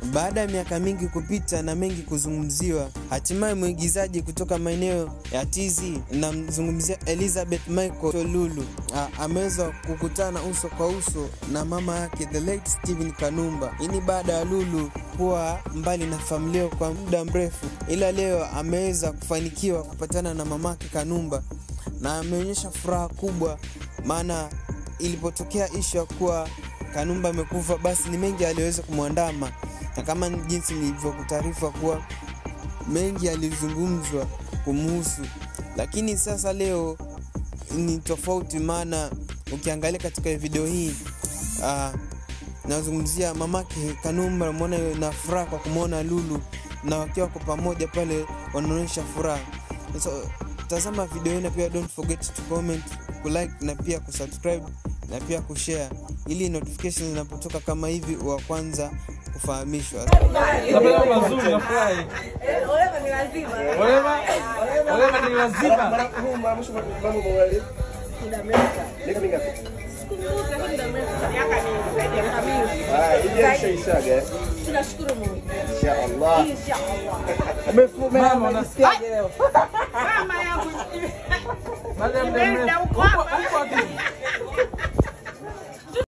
Baada ya miaka mingi kupita na mengi kuzungumziwa, hatimaye mwigizaji kutoka maeneo ya TZ, namzungumzia Elizabeth Michael Lulu, a- ameweza kukutana uso kwa uso na mama yake the late Steven Kanumba. Hii ni baada ya Lulu kuwa mbali na familia kwa muda mrefu, ila leo ameweza kufanikiwa kupatana na mamake Kanumba na ameonyesha furaha kubwa, maana ilipotokea ishu ya kuwa Kanumba amekufa, basi ni mengi aliyoweza kumwandama, na kama ni jinsi nilivyokutaarifa kuwa mengi yalizungumzwa kumhusu, lakini sasa leo ni tofauti, maana ukiangalia katika video hii uh, nazungumzia mamake Kanumba, mwona na furaha kwa kumwona Lulu na wakiwa kwa pamoja pale wanaonyesha furaha. So, tazama video hii na pia don't forget to comment, kulike na pia kusubscribe na pia kushare ili notifications zinapotoka kama hivi wa kwanza kufahamishwa. Napenda mazuri nafurahi. Olema ni lazima. Olema, olema ni lazima. Muda mrefu. Sikumbuki lakini muda mrefu. Miaka mingi, zaidi ya miaka mingi. Zaidi. Tunashukuru Mungu. Inshallah. Mama unasikiaje leo? Mama yangu. Baada ya muda Imeenda mrefu. huko Uko hapa. uko wapi?